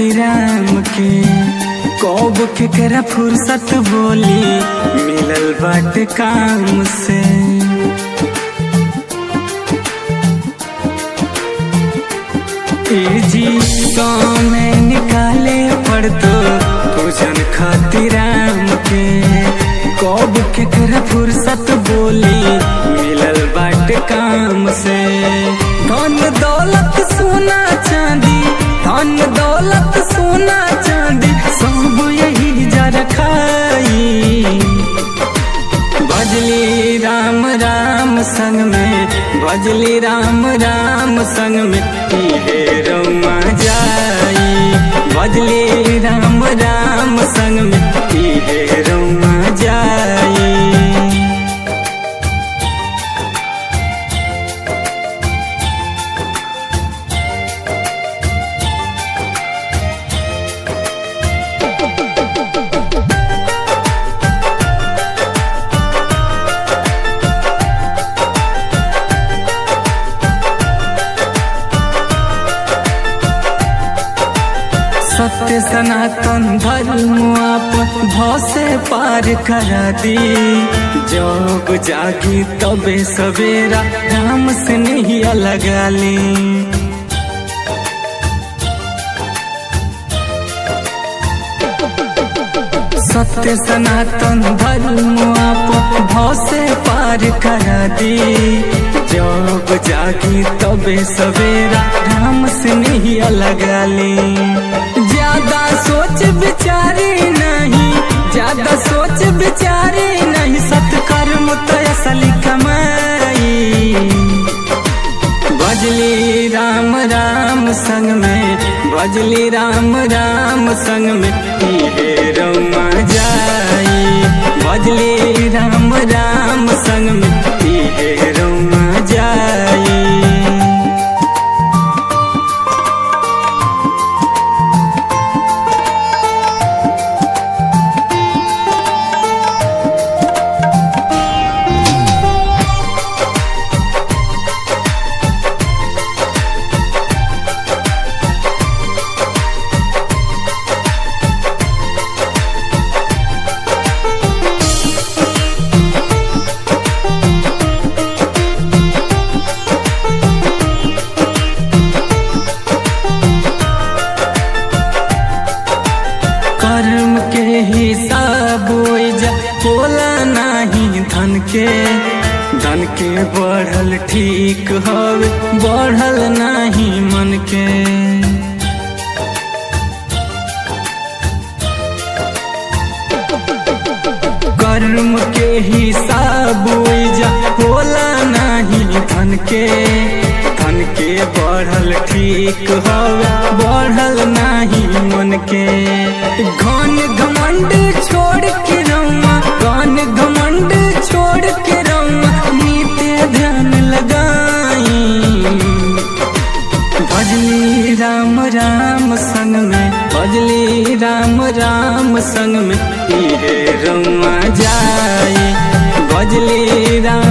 राम के कब केकरा फुर्सत बोली मिलल बाटे काम से ए जी समय निकाले पड़तो पूजन खातिर राम के कब केकरा फुर्सत बोली मिलल बाटे काम से धन दौलत सोना चांदी धन दौलत सोना चांदी सब यही जा रखाई भजली राम राम संग में भजली राम राम संग में इहे रौमा जाई भजली राम राम संग में इहे रौमा जाई सत्य सनातन धर्म आप भव से पार करा दी जब जागी तबे सवेरा राम से नहीं लगा ली सत्य सनातन धर्म आप भव से पार करा दी जब जागी तबे सवेरा राम से नहीं लगा ली ज्यादा सोच विचारे नहीं ज्यादा सोच विचारे नहीं सत्कर्म तो असली कमाई भजली राम राम संग में भजली राम राम संग में इहे रौमा जाई भजली राम राम संग में इहे रौमा जाई कर्म के हिसाब ओइजा बोला नाही धन के धन के बढ़ल ठीक हवे बढ़ल नाही मन के कर्म के हिसाब ओइजा होला नाही धन के धन के बढ़ल ठीक हवे बढ़ल नाही मन के घन घमंड छोड़ के रौआ घन घमंड छोड़ के रौआ नीते ध्यान लगाई भजली राम राम संग में भजली राम राम संग में इहे रौआ जाई भजली राम